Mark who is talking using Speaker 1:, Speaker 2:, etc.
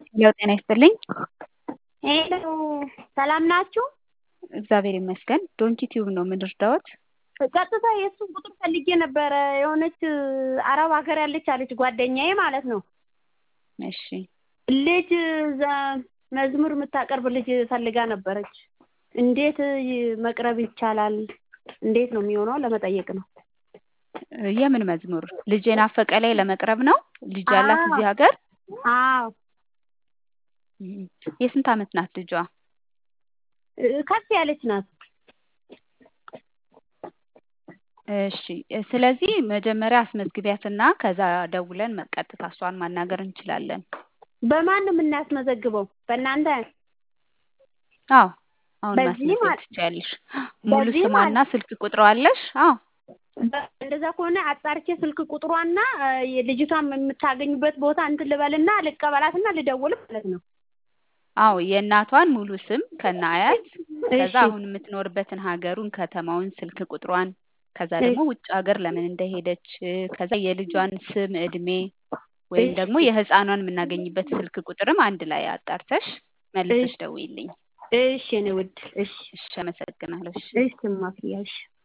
Speaker 1: ሄሎ ጤና ይስጥልኝ።
Speaker 2: ሄሎ ሰላም ናችሁ?
Speaker 1: እግዚአብሔር ይመስገን። ዶንኪ ቲዩብ ነው የምንረዳዎት?
Speaker 2: ቀጥታ የእሱን ቁጥር ፈልጌ ነበረ። የሆነች አረብ ሀገር ያለች አለች ጓደኛዬ ማለት ነው።
Speaker 1: እሺ
Speaker 2: ልጅ ዘ- መዝሙር የምታቀርብ ልጅ ፈልጋ ነበረች። እንዴት መቅረብ ይቻላል? እንዴት ነው የሚሆነው? ለመጠየቅ ነው።
Speaker 1: የምን መዝሙር? ልጄ ናፈቀ ላይ ለመቅረብ ነው? ልጅ ያላት እዚህ ሀገር?
Speaker 2: አዎ
Speaker 1: እም፣ የስንት ዓመት ናት ልጇ?
Speaker 2: ከፍ ያለች ናት።
Speaker 1: እሺ ስለዚህ መጀመሪያ አስመዝግቢያትና ከዛ ደውለን ቀጥታ እሷን ማናገር እንችላለን።
Speaker 2: በማን ነው የምናስመዘግበው? በእናንተ?
Speaker 1: አዎ አሁን
Speaker 2: በዚህ
Speaker 1: ማስመዝገብ
Speaker 2: ማለት-
Speaker 1: ትችያለሽ። ሙሉ
Speaker 2: በዚህ
Speaker 1: ስሟና
Speaker 2: ማለት-
Speaker 1: ስልክ ቁጥሯ አለሽ? አዎ
Speaker 2: በ- እንደዛ ከሆነ አጣርቼ ስልክ ቁጥሯና ልጅቷን የምታገኙበት ቦታ እንትን ልበልና ልቀበላትና ልደውል ማለት ነው።
Speaker 1: አዎ የእናቷን ሙሉ ስም ከነ አያት ከዛ
Speaker 2: እሺ
Speaker 1: አሁን የምትኖርበትን ሀገሩን፣ ከተማውን፣ ስልክ ቁጥሯን ከዛ ደግሞ ውጭ ሀገር ለምን እንደሄደች ከዛ የልጇን ስም፣ እድሜ ወይም ደግሞ የህፃኗን የምናገኝበት ስልክ ቁጥርም አንድ ላይ አጣርተሽ መልሰሽ
Speaker 2: እሺ
Speaker 1: ደውይልኝ።
Speaker 2: እሺ እኔ ውድ እሺ
Speaker 1: እሺ አመሰግናለሁ። እሺ
Speaker 2: እሺ ማፍያ እሺ